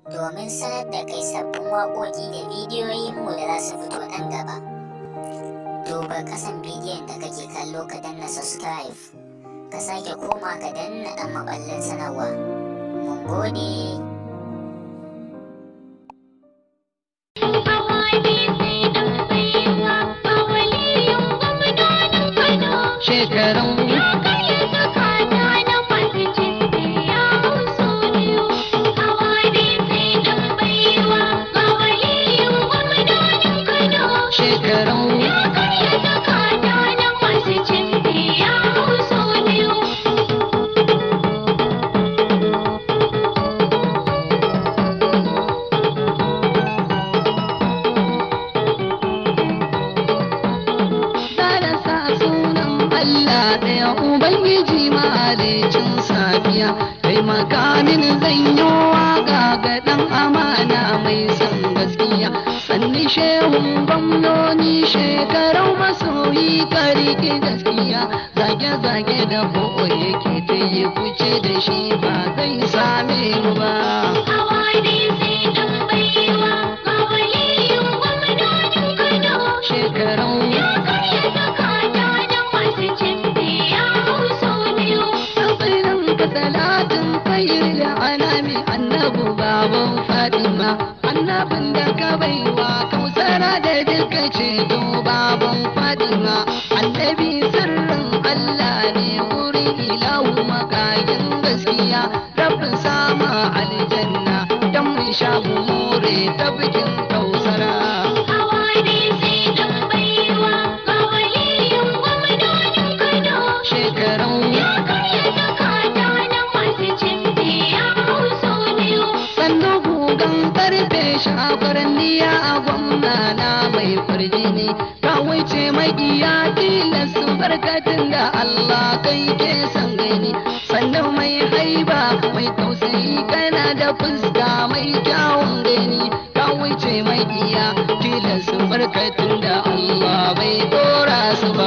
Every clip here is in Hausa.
domin sanar da kai sabbin waƙoƙi da bidiyoyinmu da za su fito nan gaba. Duba kasan bidiyon da kake kallo ka danna subscribe, ka sake koma ka danna ɗan maɓallin sanarwa. Mun gode. shekarun shekarun Zara sa sunan Allah ɗaya Ubangiji mahalicin safiya taimaka mini zan yi waƙa ga ɗan amana mai son gaskiya sanni shehun gwamnoni shekarau masoyi kariki gaskiya zage-zage da boye ke ta yi kuce da shi ba zai same mu ba. Shekarau Tsatsirin ka talatin khair da anami annabu baban Fatima annabin da ka baiwa kausara da duka ceto baban Fatima annabi sirrin Allah ne wurin ilahu makayin gaskiya rabbin sama aljanna dan mun sha mu more ta bikin kausara shekarun sannu gugan karfe shafaran niya a gwamna na mai farjini ka wuce magiya tilas su barkatin da Allah kai ke san gani sannan mai haiba mai tausayi kana da fuska mai kyawun gani ka wuce magiya tilas su barkatin da Allah bai dora su ba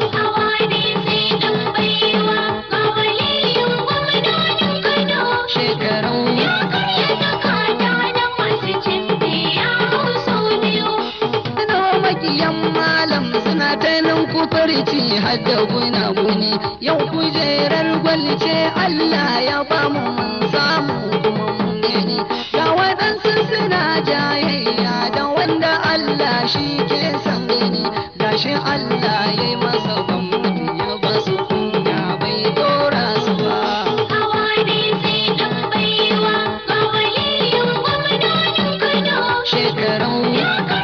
shekarun Ina makiyan malam suna ta nan kufarci har da guna-guni yau kujerar gwalce Allah ya ba mu mun samu kuma mun gani ga waɗansu suna jayayya da wanda Allah shi ke san gani gashi Allah ya yi masa gwamnati ya ba su kunya bai dora su ba shekarun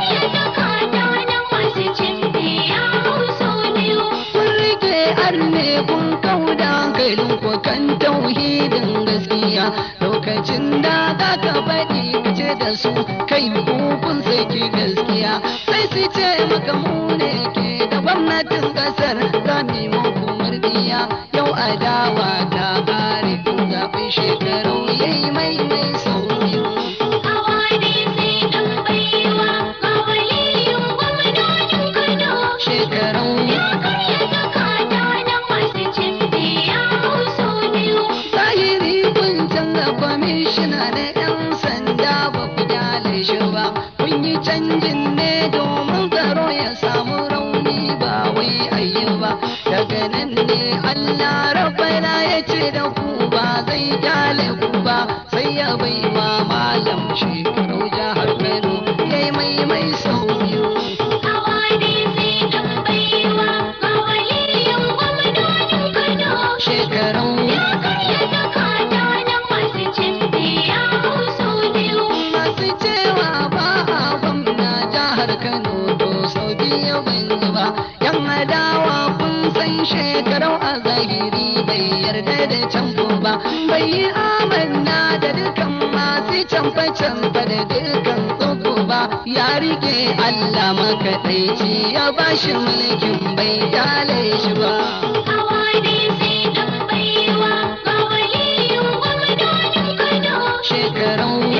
kun rike arne kun kauda hankalin ku kan tauhidin gaskiya lokacin da za ka faɗi ka ce da su kai ku kun saki gaskiya sai su ce maka mu ne ke da gwamnatin ƙasar za mu yi muku murdiya yau adawa ta ƙare kun zaɓi shekaru yayi mai mai sauyi shekarun zahiri kun canza kwamishina na 'yan sanda ba ku kyale shi ba kun yi canjin ne domin tsaro ya samu rauni ba wai ayi ba daga nan ne allah rabbana ya ce da ku ba zai kyale ku ba sai ya bai wa malam shekaru jihar kano ya yi mai mai sau biyu shekarun masu cewa ba a gwamna jihar kano to sau biyu ban yi ba yan adawa kun san shekarau a zahiri bai yarda da canfo ba bai yi amanna da dukan masu canfa-canfa da dukan tsoko ba ya rike allah makaɗaici ya bashi mulkin bai dale shi ba shekarun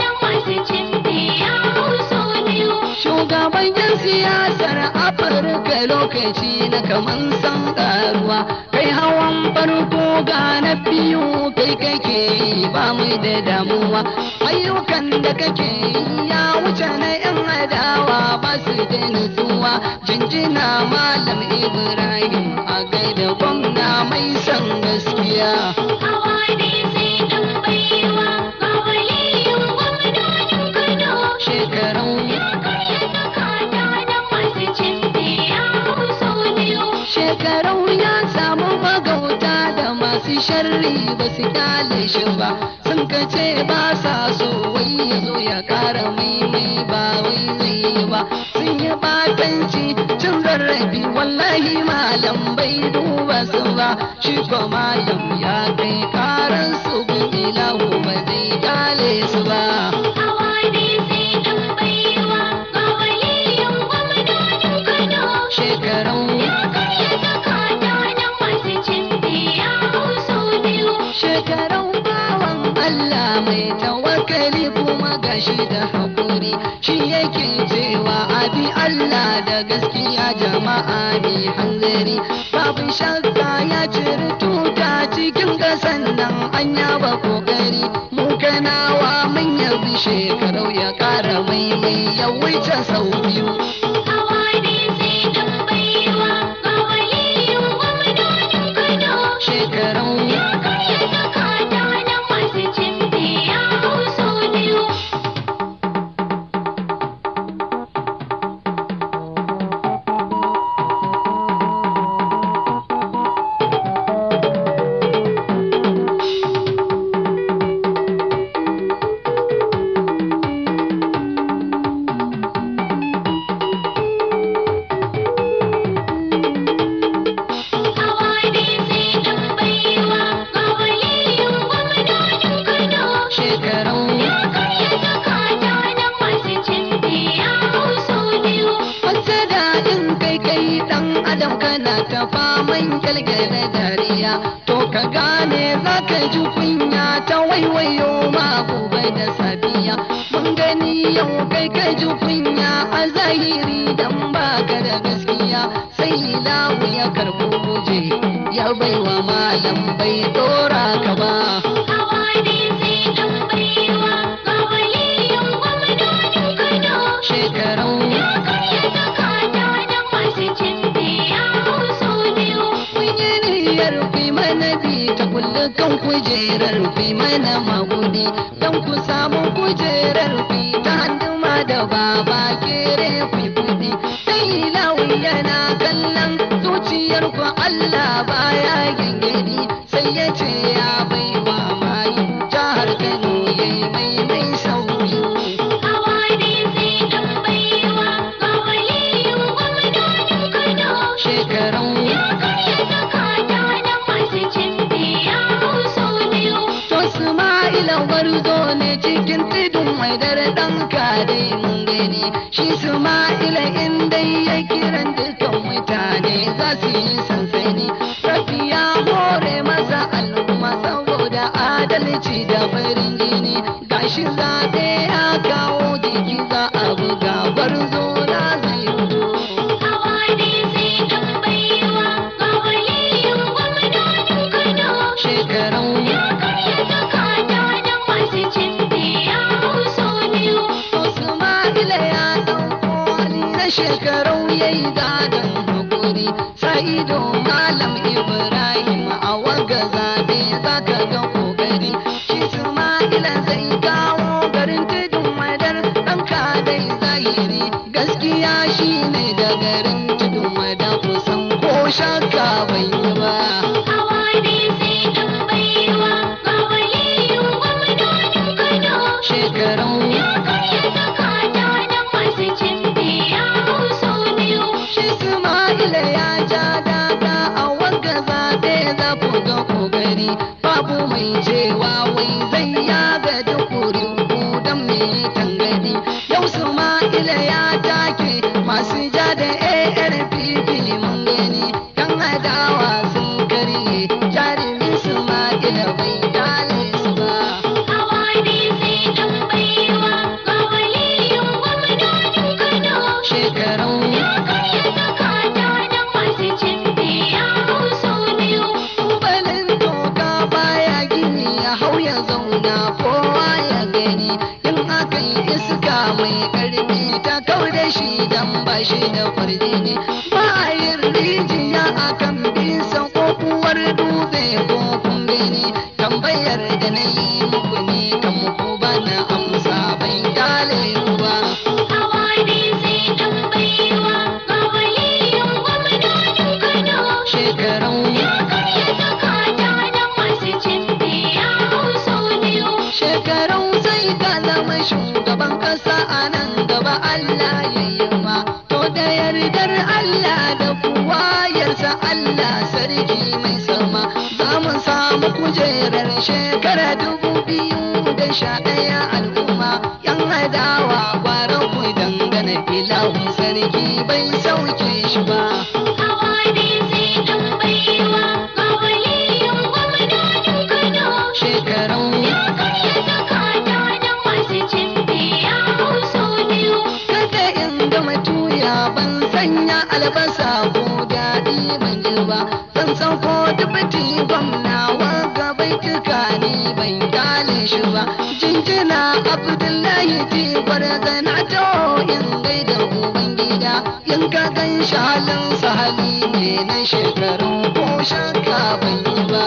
shugaban yan siyasar afirka da lokaci na kaman san karuwa kai hawan farko ga na biyu kai kake yi ba mu da damuwa ayyukan da kake yi ya wuce na yan adawa ba su da nutsuwa jinjina malam ibrahim a gaida gwamna mai san gaskiya Hawa ne sai ɗan baiwa, ba waliyin gwamnonin Kano. shekarau Ya karya zakata da masu cimbe ya hau sau biyu. shekarau ya samu magauta da masu sharri ba su kyale shi ba sun kace ba sa so wai ya zo ya kara maimai ba wai zai yi ba sun yi batanci cin zarafi wallahi malam bai duba su ba shi ko malam ya kai karan su gun ilahu ba zai kyale su ba Hawa ne sai ɗan baiwa, ba waliyin gwamnonin Kano. shekarau Ya karya zakata da masu cimbe ya hau sau biyu. shekarun bawan Allah mai tawakkali kuma gashi da haƙuri shi yake cewa abi Allah da gaskiya jama'a mai hanzari babu shakka ya ciri tuta cikin ƙasan nan an yaba ƙoƙari mu kanawa mun yabi shekarau ya ƙara maimai ya wuce sau biyu Hawa ne sai ɗan baiwa, ba waliyin gwamnonin Kano. shekarau Ya karya zakata da masu cimbe ya hau sau biyu. Hawa ne sai ɗan baiwa, ba waliyin gwamnonin Kano. shekarau Ya karya zakata da masu cimbe ya hau sau biyu. Wata da in kai kai dan adam kana ta faman kyalkyale dariya to ka gane za ka ji kunya ta waiwayo ma gobe da safiya mun gani yau kai ka ji kunya a zahiri dan baka da gaskiya sai lawu ya karbo guje ya baiwa malam bai dora ka ba Hawa ne sai ɗan baiwa, ba waliyin gwamnonin Kano. shekarau Ya karya zakata da masu cimbe ya hau sau biyu. Mun yi niyyar fi mana bi ta kulle kan kujerar fi mana magudi don ku samu kujerar fi ta handuma da baba kere fi kudi. Sai lawi yana kallon zuciyar ku Allah baya gengedi sai ya ce ya bai wa mayu jihar Kano yayi mai mai sauyi. Hawa ne sai ɗan baiwa, ba waliyin gwamnonin Kano. Shekarun Ya karya zakata da masu cimbe ya hau sau biyu. To Isma'ila gwarzo ne cikin tudun mai dare ɗan kare mun gani shi Isma'ila in dai ya kiran dukan mutane za su yi sansani Rafi ya more masa al'umma saboda adalci da farin jini gashi zaɓe ya kawo jiki za a buga gwarzo na zai fito. Hawa ne sai ɗan baiwa, ba waliyin gwamnonin Kano. Shekarun Ya karya zakata da masu cimbe ya hau sau biyu. Usma'ila ya ɗauko hali na shekaru ya yi gadon hakuri sa'ido malam Ibrahim a waga zaɓe za ka ga ƙoƙari shi Usma'ila zai kawo garin tudun madar ɗan kadai zahiri gaskiya shi ne da garin tudun madar kusan ko shakka bai yi ba. Hawa ne sai ɗan baiwa, ba waliyin gwamnonin Kano. Shekarun Ya karya zakata da masu cimbe ya hau sau biyu. Shi Isma'ila ya ja daga a wanga zaɓe za ku ga ƙoƙari babu mai cewa wai zai yaga da kurin don me tangani yau Isma'ila ya take masu ja da ARPP mun gani dan adawa shi da farji ne ba a yin rijiya a kan bisa ko kuwar dutse ko kumbe ne tambayar da na yi muku ne kan muku ba na amsa ban kyale ku ba Hawari sai ɗan baiwa ga waliyin gwamnonin Kano. shekarun Ya karya zakata da masu cin biya hau sau biyu. shekarun sai ka zama shugaban kasa a nan gaba Allah ya yi ma to da yardar Allah da kuwayarsa Allah sarki mai sama za mu samu kujerar shekara dubu biyu da sha ɗaya al'umma yan adawa kwaran ku dangane ilahu sarki bai sauke shi ba Hawari sai ɗan baiwa ga waliyin gwamnonin Kano. shekarun Ya karya zakata da masu cin biya hau sau biyu. kada in gama tuya ban sanya albasa ko daɗi ban ji ba zan san ko dubati gwamna wanga bai tuka ni ban kyale shi ba jinjina abdullahi ti gwarzana to in gaida ubangida in ka gan shalin sahali ne na shekaru ko shakka ban yi ba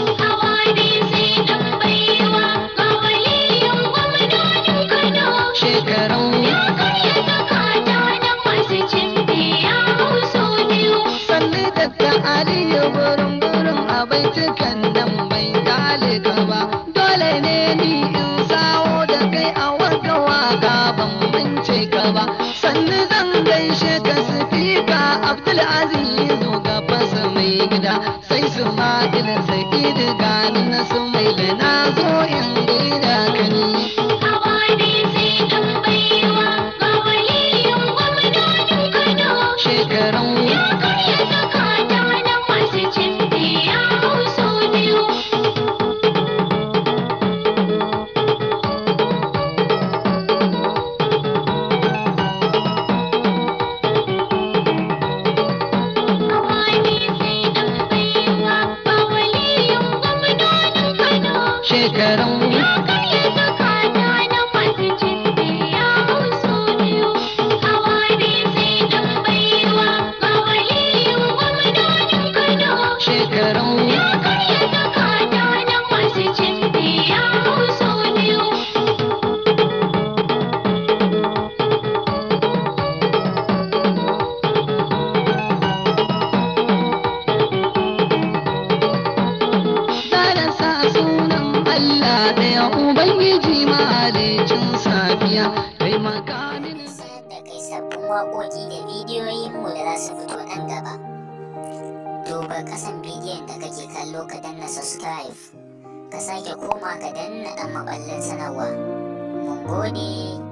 Hawari sai ɗan baiwa ga waliyin gwamnonin Kano. shekarun Ya karya zakata da masu cin biya hau sau biyu. sannu da ta aliyu burin burin a baitukan nan bai dale ka ba dole ne ni in sawo da kai a wata waka ban mance ka ba sannu zan gaishe ka sifika abdulaziz ga fasa mai gida sai su ma'il sa'id gani na su mai da na zo in gaida ka ni Hawari sai ɗan baiwa ga waliyin gwamnonin Kano. shekarun Ya karya zakata da masu cin biya hau sau biyu. Hawari sai ɗan baiwa ga waliyin gwamnonin Kano. shekarun Ya karya zakata da masu cin biya hau sau biyu. Hawari sai ɗan baiwa ga waliyin gwamnonin Kano. shekarun Ya karya zakata da masu cin biya hau sau biyu. Zara sa sunan Allah ɗaya Ubangiji mahalicin safiya taimaka mini. sanar da kai sabbin waƙoƙi da bidiyoyinmu da za su fito nan gaba. Duba ƙasan bidiyon da kake kallo ka danna subscribe. Ka sake koma ka danna ɗan maɓallin sanarwa. Mun gode.